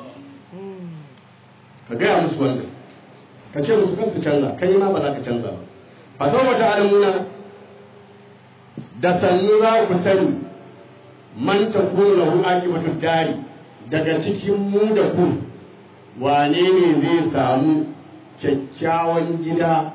ka gaya musu wannan ka ce musu kansu canza kai ma ba za ka canza ba fa sau wata alamuna da sannu za ku sani man ta kuma lahu akibatu dari daga cikin mu da ku wane ne zai samu kyakkyawan gida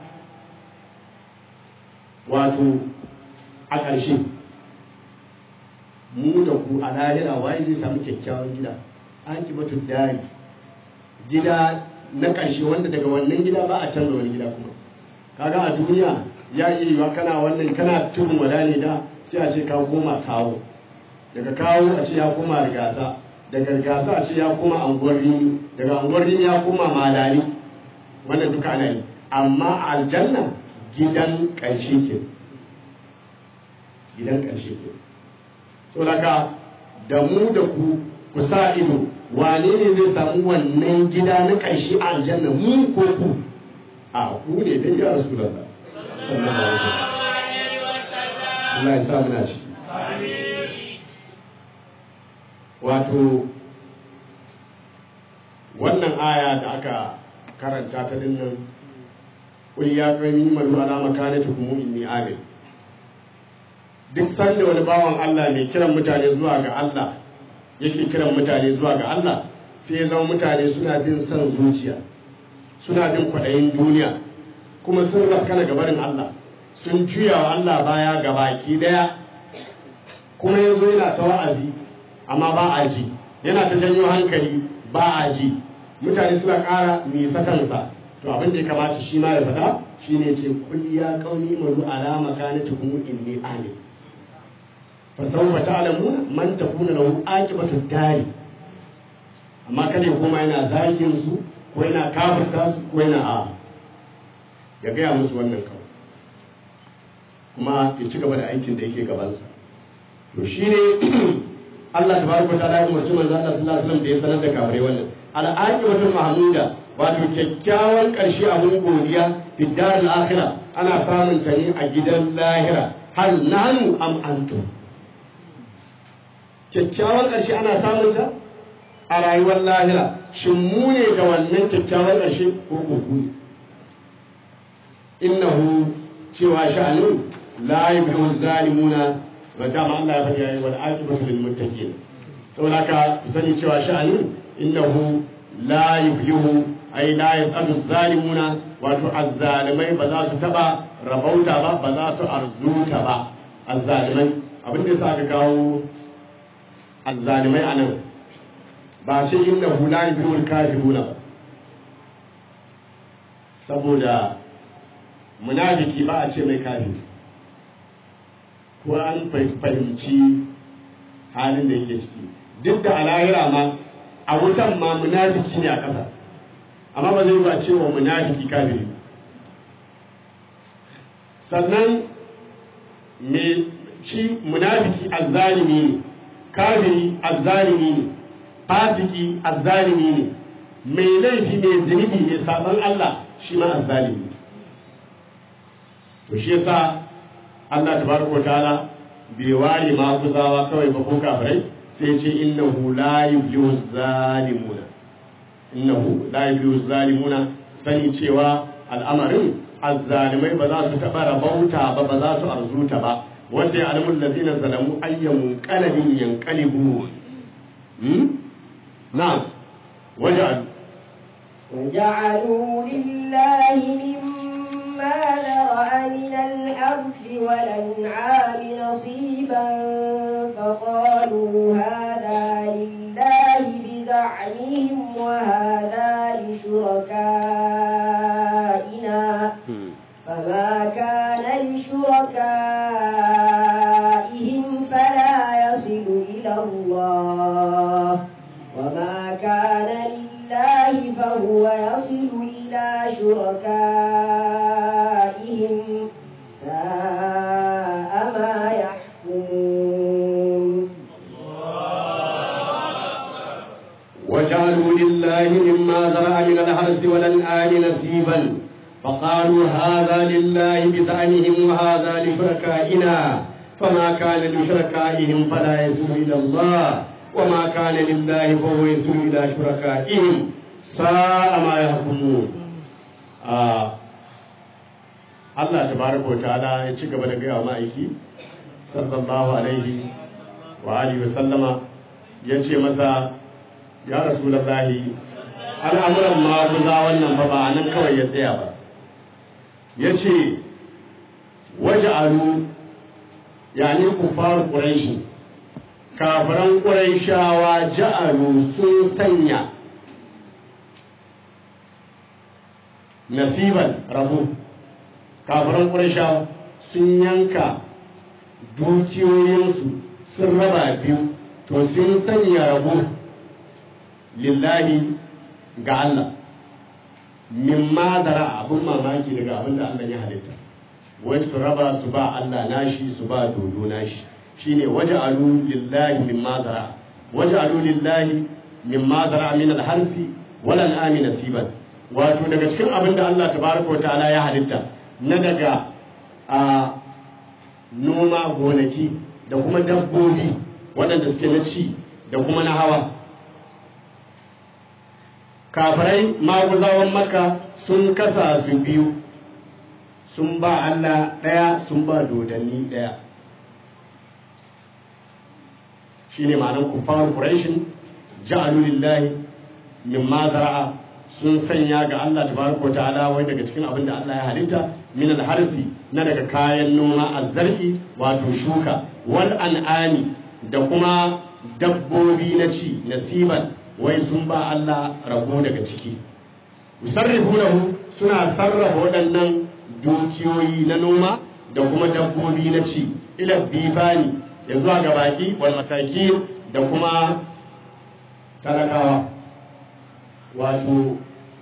wato a ƙarshe mu da ku a lahira waye zai samu kyakkyawan gida akibatu dari gida na ƙarshe wanda daga wannan gida ba a canza wani gida kuma kaga a duniya ya iya yiwa kana wannan kana tudun wada ne da sai a ce ka koma kawo daga kawo a ce ya koma rigasa daga rigasa a ce ya koma anguwar rini daga anguwar rini ya koma malali wannan duka ana yi amma a aljanna gidan ƙarshe ke gidan ƙarshe ke saboda da mu da ku ku sa ido wane ne zai samu wannan gida na ƙarshe a aljanna mu ko ku a ku ne dai ya rasu da Allah ya sa muna ci wato wannan aya da aka karanta ta dinnan qul ya qawmi malu ala makanatikum inni amin duk sanda wani bawan Allah mai kiran mutane zuwa ga Allah yake kiran mutane zuwa ga Allah sai ya zama mutane suna bin son zuciya suna bin kwaɗayin duniya kuma sun rafkana gabarin Allah sun juya wa Allah baya ga baki daya kuma ya zo yana ta wa'azi amma ba a ji yana ta janyo hankali ba a ji mutane suna ƙara nisatansa to abin da ya kamata shi ma ya faɗa shine ce kul ya qaumi maru ala makanatikum inni amin fa sawfa ta'lamu man takuna lahu aqibatu dari amma kada ya koma yana zagin su ko yana kafirta su ko yana a ya gaya musu wannan kawai kuma ya ci gaba da aikin da yake gabansa to shine Allah tabaraka ta'ala ya umarci manzo Allah sallallahu alaihi wasallam da ya sanar da kafirai wannan al'aqibatul mahmuda wato kyakkyawan ƙarshe abin godiya fiddar al-akhirah ana samun ta ne a gidan lahira hal nanu am antum kyakkyawan ƙarshe ana samun ta a rayuwar lahira shin mu ne ga wannan kyakkyawan ƙarshe ko ko ku ne innahu cewa sha'anin la yubhimu zalimuna wa dama Allah ya faɗi yayi wal aqibatu lil muttaqin saboda ka sani cewa sha'anin innahu la yubhimu ai la yas'alu zalimuna wato azzalimai ba za su taba rabauta ba ba za su arzuta ba azzalimai abin da yasa aka kawo azzalimai anan ba ce innahu la yubhimu kafiruna ba saboda munafiki ba a ce mai kafiri ko an fahimci halin da yake ciki duk da alahira ma a wutan ma munafiki ne a ƙasa amma ba zai ba cewa munafiki kafiri sannan me shi munafiki azzalimi ne kafiri azzalimi ne fasiki azzalimi ne mai laifi mai zunubi mai sabon Allah shi ma azzalimi to shi yasa Allah tabaraka ta'ala bai ware ma kuzawa kawai ba ko kafirai sai ce innahu la yuflihu zalimuna innahu la yuflihu zalimuna sani cewa al'amarin azzalimai ba za su taɓa rabauta ba ba za su arzuta ba wanda ya alamun lazina zalamu ayyamun qalbin yanqalibu na'am waja'al وجعلوا لله مما ذرأ من الحرث والأنعام نصيبا فقالوا هذا لله بزعمهم وهذا لشركائنا فما كان لشركائهم فلا يصل إلى الله وما كان لله فهو يصل إلى شركائهم ساء ما يحكمون وجعلوا لله مما ذرأ من الحرث والأنعام نصيبا فقالوا هذا لله بزعمهم وهذا لشركائنا فما كان لشركائهم فلا يسوء إلى الله وما كان لله فهو يسوء إلى شركائهم ساء ما يحكمون آه. Allah tabaraka wa ta'ala ya ci gaba da gaya wa ma'aiki sallallahu alaihi wa alihi wa sallama ya ce masa ya rasulallahi al'amuran ma guza wannan ba ba nan kawai ya tsaya ba ya ce waje alu ya ne ku faru ƙuraishi kafiran ƙuraishawa ja'alu sun sanya nasiban rabu kafiran ƙuraishawa sun yanka dukiyoyinsu sun raba biyu to sun sanya rabu lillahi ga Allah mimma dara abin mamaki daga abin da Allah ya halitta wai su raba su ba Allah nashi su ba dodo nashi shine waje alu lillahi mimma dara waje alu lillahi mimma dara min alharfi wal an'ami nasiban wato daga cikin abin da Allah tabaraka wa ta'ala ya halitta na daga a noma gonaki da kuma dabbobi waɗanda suke na ci da kuma na hawa kafirai maguzawan maka sun kasa su biyu sun ba Allah ɗaya sun ba dodanni ɗaya shi ne ma'anar kuffar ƙurashin ja'alu lillahi mimma zara'a sun sanya ga Allah tabaraka ta'ala wai daga cikin abin da Allah ya halitta min alharfi na daga kayan noma azzar'i wato shuka wal an'ami da kuma dabbobi na ci nasiban wai sun ba Allah rabo daga ciki musarrifunahu suna sarrafa waɗannan dukiyoyi na noma da kuma dabbobi na ci ila bibani ya zuwa ga baki wal mataki da kuma talakawa wato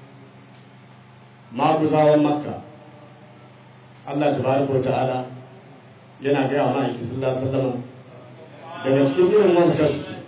maguzawan makka Allah tabaraka wa ta'ala yana gaya wa ma'aiki sallallahu alaihi wasallam daga cikin irin wankan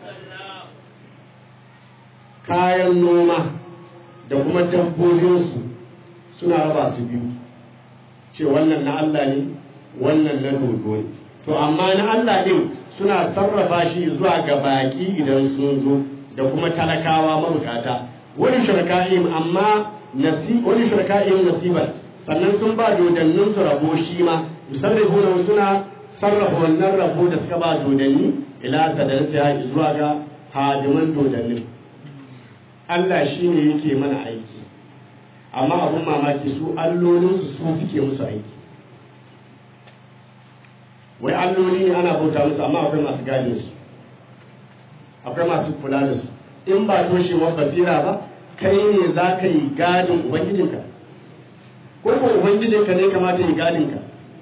kayan noma da kuma dabbobinsu suna raba su biyu ce wannan na Allah ne wannan na dodo ne to amma na Allah din suna sarrafa shi zuwa ga baki idan sun zo da kuma talakawa mabukata wani shirka'im amma nasi wani shirka'im nasiban sannan sun ba dodannin su rabo shi ma musarrifuna suna sarrafa wannan rabo da suka ba dodanni ila sadarsa zuwa ga hadiman dodannin Allah shi ne yake mana aiki amma abun mamaki su allolinsu su suke musu aiki wai alloli ne ana bauta musu amma akwai masu gane su akwai masu kula da su in ba toshewar basira ba kai ne za ka yi gadin ubangijinka ko ko ubangijinka ne kamata yi gadinka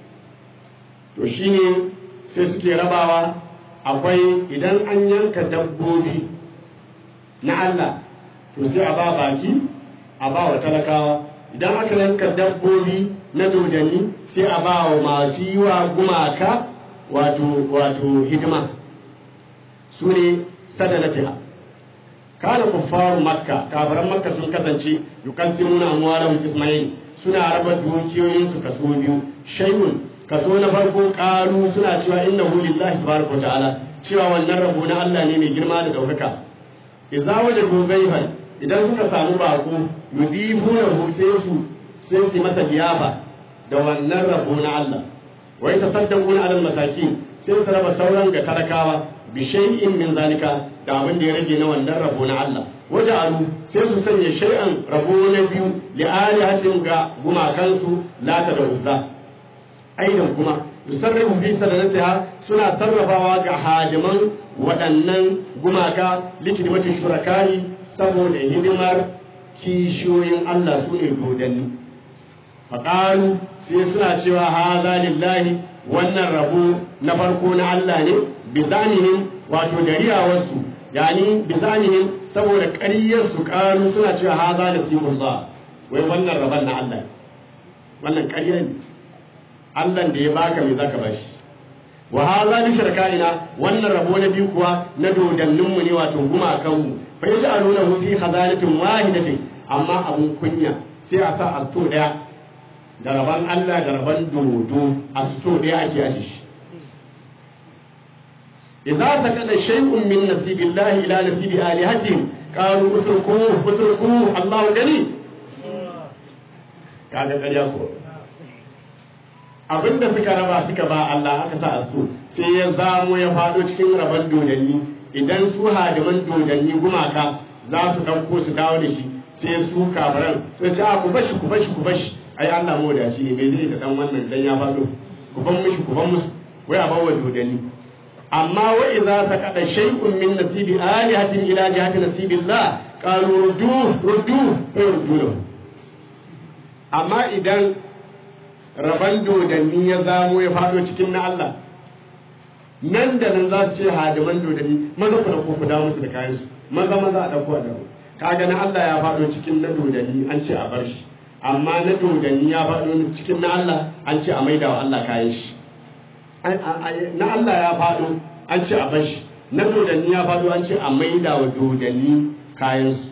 to shine sai suke rabawa akwai idan an yanka dabbobi na Allah to sai a ba baki a ba wa talakawa idan aka yanka dabbobi na dodani sai a ba wa masu yi wa gumaka wato wato hidima su ne sadanatiha kana kuffaru makka kafiran makka sun kasance yuqaddimuna amwalahum ismail suna raba dukiyoyin su kaso biyu shay'un kaso na farko qalu suna cewa innahu lillahi tabaraka ta'ala cewa wannan rabo na Allah ne mai girma da daukaka idza wajadu ghaiban idan suka samu bako yudibunahu sai su sai su masa liyafa da wannan rabo na Allah wai tasaddaquna alal masakin sai su raba sauran ga talakawa bi shay'in min zalika da abin da ya rage na wannan rabo na Allah waja'alu sai su sanya shay'an rabo na biyu li alihatin ga gumakansu lata da uzza aidan kuma yusarrifu fi sadanatiha suna sarrafawa ga hadiman waɗannan gumaka likidimati shurakani saboda hidimar kishiyoyin Allah su ne dodanni faƙalu sai suna cewa haza lillahi wannan rabo na farko na Allah ne bizanihim wato da riyawarsu yani bizanihim saboda ƙaryar su ƙaru suna cewa haza nasibun ba wai wannan rabon na Allah wannan ƙarya ne Allah da ya baka me zaka bashi wa haza bi shirkaina wannan rabo na biyu kuwa na dodanninmu ne wato gumakanmu fa yaj'alunahu fi khazanatin wahidatin amma abun kunya sai a sa asto daya da rabon Allah da rabon dodo asto daya ake aji shi idza sakala shay'un min nasibillahi ila nasibi alihatihim qalu utruku utruku Allahu gani kaga ƙarya ko abinda suka raba suka ba Allah aka sa asto sai ya zamo ya fado cikin rabon dodanni idan su hadiman dodanni gumaka za su ɗauko su dawo da shi sai su kabaran sai ce a ku bashi ku bashi ku bashi ai Allah mu da shi ne bai zai da dan wannan dan ya faɗo ku ban mishi ku ban musu wai a bawa dodanni amma wa idza saqada shay'un min nasibi alihatin ila jihati nasibillah qalu ruddu ruddu fa ruddu amma idan raban dodanni ya zamo ya faɗo cikin na Allah nan da nan za su ce hadiman dodanni maza ku dauko ku dawo musu da kayan su maza maza a dauko a dawo kaga na Allah ya faɗo cikin na dodanni an ce a bar shi amma na dodanni ya faɗo cikin na Allah an ce a maida wa Allah kayan shi na Allah ya faɗo an ce a bar shi na dodanni ya faɗo an ce a maida wa dodanni kayan su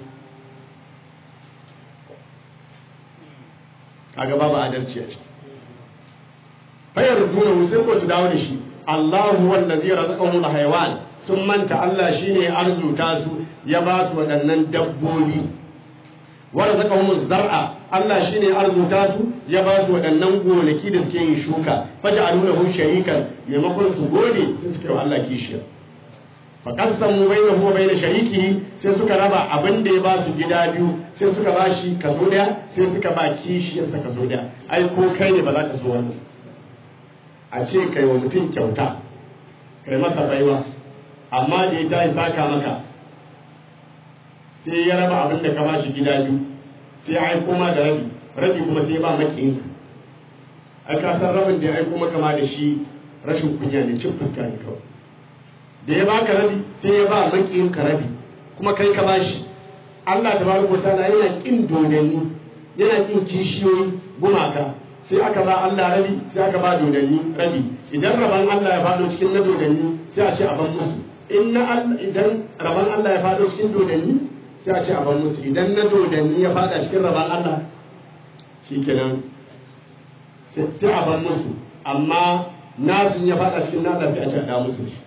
kaga babu adalci a ciki fayar duna sai ko su dawo da shi Allahu wallazi razaqahum al-hayawan sun manta Allah shine arzuta su ya ba su waɗannan dabbobi wa razaqahum zar'a Allah shine arzuta su ya ba su waɗannan gonaki da suke yin shuka faj'alu lahu sharikan maimakon su gode sai suke wa Allah kishiya fa qasamu bainahu wa bain sharikihi sai suka raba abin da ya ba su gida biyu sai suka ba shi kaso daya sai suka ba kishiyarsa kaso daya ai ko kai ne ba za ka so wannan a ce kai wa mutum kyauta kai masa baiwa amma da ya tashi saka maka sai ya raba abin da ka ba shi gida biyu sai ya aiko ma da rabi rabi kuma sai ya ba makiyinka ai ka san rabin da ya aiko maka ma da shi rashin kunya ne cin fuska ne kawai da ya baka rabi sai ya ba makiyin ka rabi kuma kai ka bashi Allah tabaraka ta'ala yana kin dodanni yana kin kishiyoyi gumaka sai aka ba Allah rabi sai aka ba dodanni rabi idan raban Allah ya fado cikin na dodanni sai a ce a ban musu in na Allah idan raban Allah ya fado cikin dodanni sai a ce a ban musu idan na dodanni ya fada cikin raban Allah shikenan sai a ban musu amma nasin ya fada cikin nasa sai a ce a da musu shi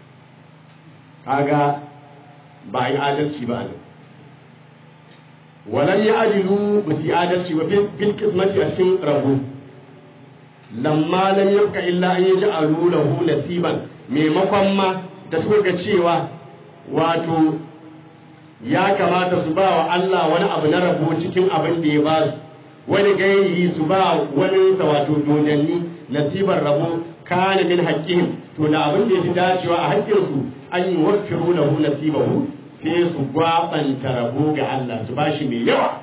kaga ba yi adalci ba ne walan ya ajilu ba su yi adalci ba fil kismati a cikin rabu lamma lam yabqa illa an yaj'alu lahu nasiban maimakon ma da suka ga cewa wato ya kamata su ba wa Allah wani abu na rabo cikin abin da ya ba su wani gairi su ba wani wato dodanni nasibar rabo kana min haqqihim to da abin da yafi dacewa a haƙƙinsu an yi wakiru lahu nasibahu sai su gwabanta rabo ga Allah su bashi mai yawa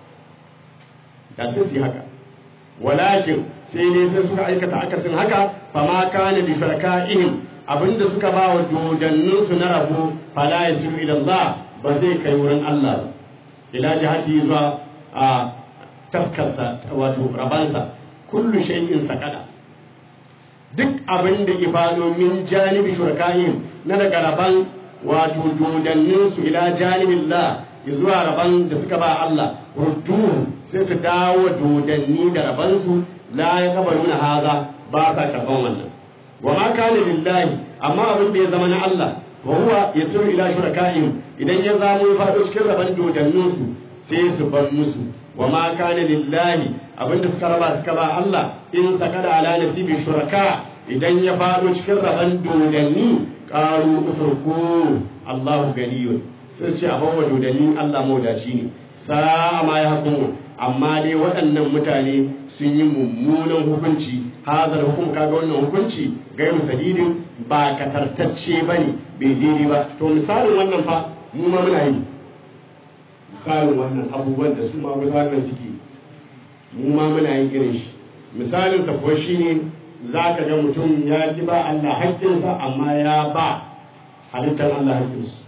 da sai su haka walakin sai ne sai suka aikata akasin haka fama kana li sharakaihim abinda suka ba wa dodannin su na rabo fala yasiru ila Allah ba zai kai wurin Allah ba ila jihati zuwa a taskarsa wato rabansa kullu shay'in sakada duk abin da ifado min janibi shurakaihim na daga raban wato dodannin su ila janibin la zuwa raban da suka ba Allah ruddu sai su dawo dodanni da raban su la ya kabaru na haza ba sa karban wannan wa ma kana lillahi amma abin da ya zama na Allah wa huwa yasiru ila shurakaihim idan ya zamo ya fado cikin raban dodannin su sai su bar musu wa ma kana lillahi abinda suka raba suka ba Allah in sakada ala nasibi shuraka idan ya fado cikin raban dodanni qalu uturku Allahu ganiyun sai ce a bawa dodanni Allah maudaci ne sa'a ma ya hukumu amma dai waɗannan mutane sun yi mummunan hukunci hazar hukum kaga wannan hukunci gairu sadidin ba katartacce bane bai daidai ba to misalin wannan fa mu ma muna yi misalin wannan abubuwan da su ma wannan suke mu ma muna yin irin shi misalin sa kuwa shine za ka ga mutum ya ki ba Allah haƙƙinsa amma ya ba halittar Allah haƙƙinsu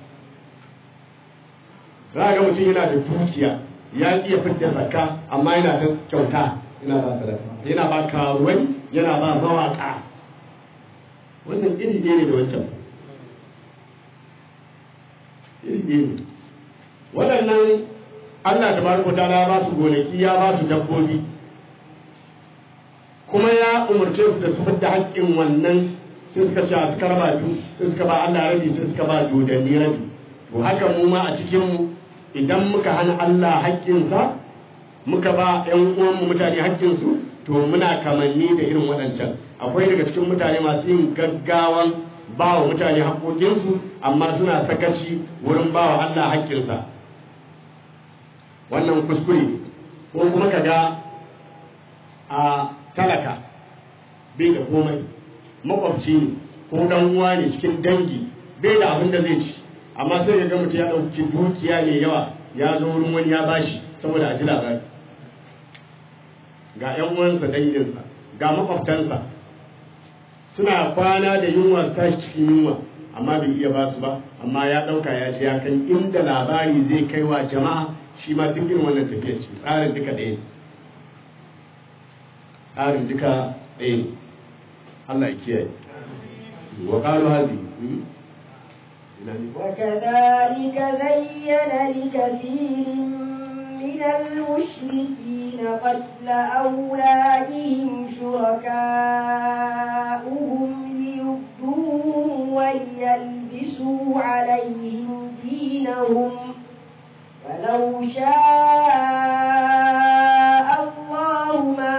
za ga mutum yana da dukiya ya ƙi ya fitar zakka amma yana ta kyauta yana ba sadaka yana ba karuwai yana ba mawaƙa wannan iri ne da wancan iri ne waɗannan Allah ta baraka ta ba su gonaki ya ba su dabbobi kuma ya umarce su da su fidda haƙƙin wannan sai suka ce a suka raba biyu sai suka ba Allah rabi sai suka ba dodanni rabi to haka mu ma a cikin mu idan muka hana Allah haƙƙinsa muka ba ƴan uwanmu mutane haƙƙinsu to muna kamanni da irin waɗancan akwai daga cikin mutane masu yin gaggawan ba wa mutane haƙoƙinsu amma suna sakaci wurin ba wa Allah haƙƙinsa wannan kuskure ko kuma ka ga a talaka bai da komai makwabci ne ko dan uwa ne cikin dangi bai da abin da zai ci amma sai ga mutum ya ɗauki dukiya mai yawa ya zo wurin wani ya bashi saboda a ji labari ga 'yan uwansa danginsa ga makwabtansa suna kwana da yunwa tashi cikin yunwa amma bai iya ba su ba amma ya ɗauka ya ji ya kai inda labari zai kai wa jama'a shi ma duk irin wannan tafiya ce tsarin duka ɗaya tsarin duka ɗaya ne Allah ya kiyaye wa qalu hadi وكذلك زين لكثير من المشركين قتل أولادهم شركاؤهم ليردوهم وليلبسوا عليهم دينهم ولو شاء الله ما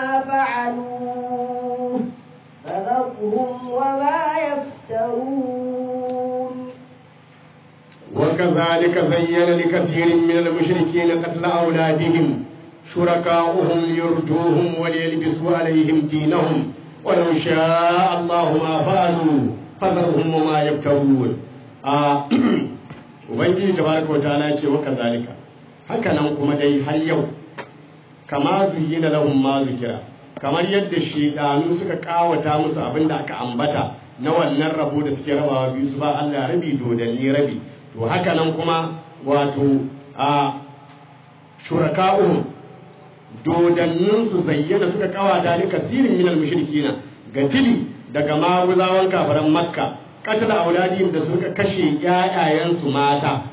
فعلوه فذرهم وما يفترون وكذلك زين لكثير من المشركين قتل أولادهم شركاؤهم ليردوهم وليلبسوا عليهم دينهم ولو شاء الله ما فعلوا فذرهم وما يبتغون آه ubangiji tabaraka wataala ya ce wa kazalika haka nan kuma dai har yau kama zuyyina lahum ma zikira kamar yadda shedanu suka kawata musu abin da aka ambata na wannan rabo da suke rabawa biyu su ba Allah rabi dodanni rabi to haka nan kuma wato a shuraka'uhum dodannin su zayyana suka kawata ni kasirin minal mushrikina ga tili daga maguzawan kafaran makka katala auladihim da suka kashe ƴaƴayensu mata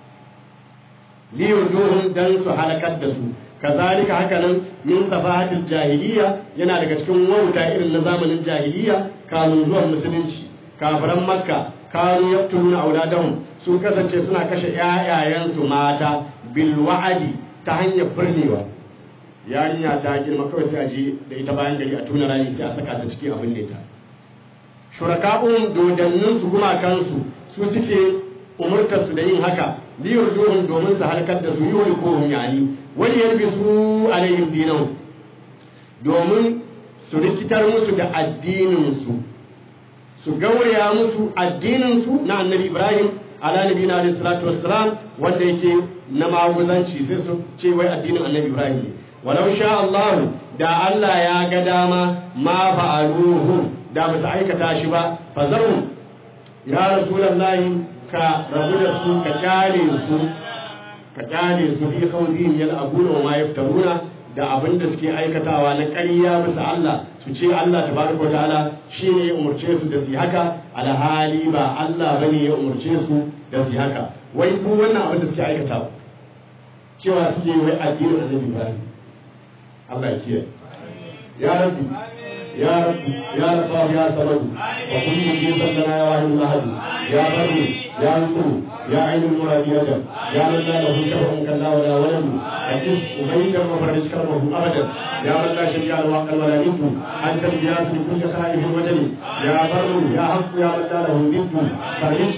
liyurduhum dan su halakar da su kazalika haka nan min safahatil jahiliya yana daga cikin wauta irin na zamanin jahiliya kamun zuwan musulunci kafiran makka kanu yaqtuluna auladahum sun kasance suna kashe ƴaƴayensu mata bil wa'adi ta hanyar birnewa yarinya ta girma kawai sai a je da ita bayan gari a tuna rani sai a saka ta ciki abin ne ta shuraka'un dodannin su gumakansu su suke umurtar su da yin haka liyar duhun domin su halakar da su yi wani kohun yani wani yalbi su alayhim dinan domin su rikitar musu da addininsu su gauraya musu addininsu na annabi ibrahim ala nabi na alaihi salatu wassalam wanda yake na maguzanci sai su ce wai addinin annabi ibrahim ne walau sha Allah da Allah ya ga dama ma fa'aluhu da ba su aikata shi ba fazarun ya rasulallahi ka rabu da su ka kyale su ka kyale su bi khawdin yal abuna wa ma yaftaruna da abin da suke aikatawa na ƙarya bisa Allah su ce Allah tabaraka ta'ala shine ya umurce su da su haka alhali ba Allah bane ya umurce su da su haka wai ku wannan abin da suke aikatawa cewa suke wai addinin annabi Ibrahim Allah ya kiyaye ya rabbi يا رب يا لطاف يا صمد وكل مجيبا لنا يا واحد الاحد يا بر يا نصر يا عين المراد يجب يا من لا له شبه كلا ولا ولد اجز وبين وفرج كرمه ابدا يا من لا شريك له عقل ولا ند انت الجياس من كل خائف وجل يا بر يا حق يا من لا له ند فرج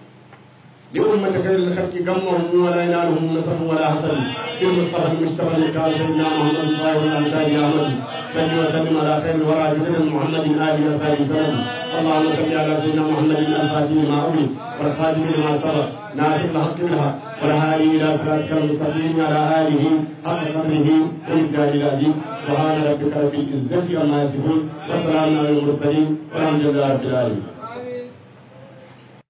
لأمة خير الخلق غمهم ولا ينالهم نصر ولا حسن بالمصطفى المجتبى المختار سيدنا محمد صلى الله عليه وسلم صل وسلم على خير الورى جدنا محمد آل وصحبه وسلم اللهم صل على سيدنا محمد الفاتح لما أولي والخاتم لما سبق ناصر الحق بالحق والهادي إلى صراطك المستقيم على آله حق قدره ومقداره العظيم سبحان ربك رب العزة عما يصفون وسلام على المرسلين والحمد لله رب العالمين